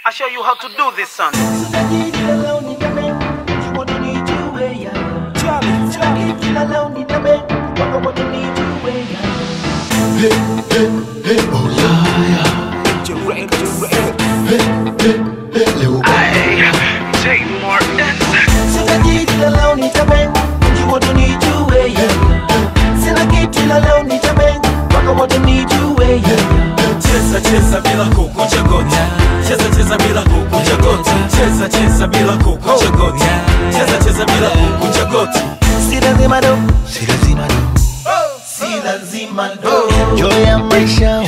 I show you how to do this, son. Take more dance. Cheza cheza bila kukunja goti, cheza cheza bila kukunja goti, cheza cheza bila kukunja goti, cheza cheza bila kukunja goti. Si lazima do, si lazima do, si lazima do. Enjoy ya maisha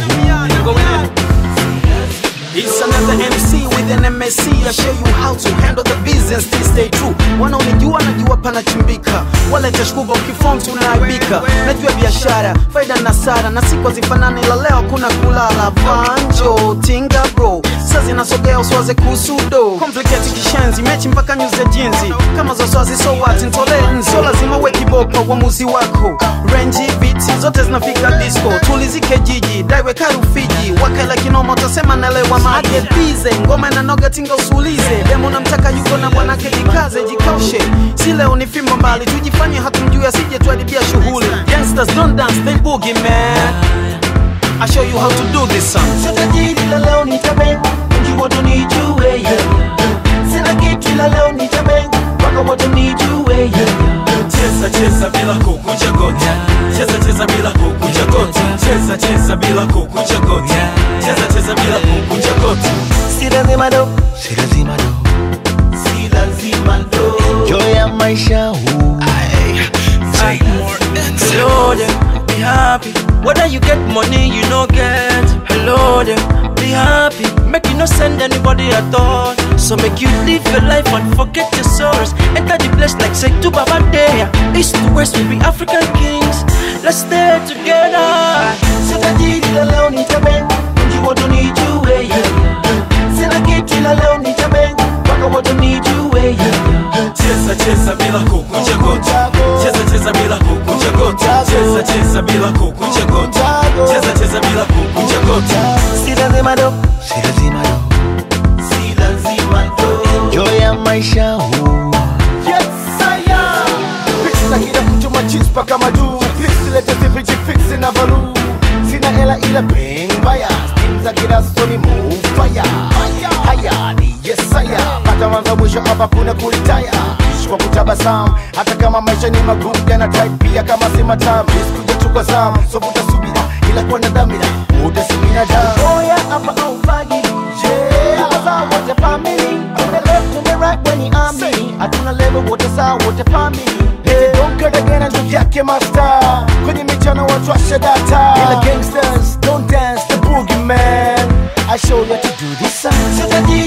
It's another MC with an MSC. I show you how to handle the business, still stay true. Wanaonijua najua panachimbika, wala tashkuba ukifom tunaaibika. Najua biashara faida na sara, na siku hazifanani, la leo kuna kulala. Vanjo tinga bro, sasa zinasogea uswaze kusudo. Complicate kishenzi, mechi mpaka news ya jinzi. Kama za swazi so what, ntole so lazima uwe kiboko uamuzi wako. Range beats zote zinafika disco, tulizike jiji, daiwe karufiji, wakaela kinoma utasema naelewa maage bize, ngoma inanoga tinga usulize, demo namtaka yuko na bwanake jikaze, jikaushe, si leo ni fimbo mbali, tujifanye hatumjui asije tuharibia shughuli. Gangsters don't dance, they boogie man. I show you how to do this song. Sasa jiji la leo nitabe, mji wote nijue yeah. Sina kitu ila leo nitabe, mpaka wote nijue yeah. Cheza cheza bila kukunja goti, cheza cheza bila kukunja goti, cheza cheza bila kukunja goti, cheza cheza bila kukunja goti. Si lazima do, si lazima do, si lazima do. Enjoy ya maisha huu. Take more Hello there, be happy. Whether you get money, you no get. Hello there, be happy. Make you no send anybody at all. So make you live your life and forget your sorrows. Enter the place like say to Baba Day. East to west, we be African kings. Let's stay together. Sasa jiji la leo nitabe, mji wote nijue yeah. Sina kitu ila leo nitabe, mpaka wote nijue yeah. Cheza cheza bila kukunja goti, cheza cheza bila kukunja goti, cheza cheza bila kukunja goti, cheza cheza bila kukunja goti. Si lazima do, si lazima do, si lazima do. Enjoy ya maisha huu. na kila mtu machis paka madu silete sifiji fix na valu sina hela ila bring mbaya stim za kila soni move fire haya ni yesaya pata mwanzo mwisho hapa kuna kuritaya ishi kwa kutabasamu hata kama maisha ni magumu yana tight pia kama si matamu isikuja chukwa zamu so utasubira ila kuwa na dhamira utasimina damu Oya hapa au fagili Yeah, hapa sawa wote family To the left to the right when you are me Hatuna level wote sawa wote family donkedegena ndugu yake master kwenye michano watu washa data ila gangsters don't dance the boogie man I show you how to do this song Sasa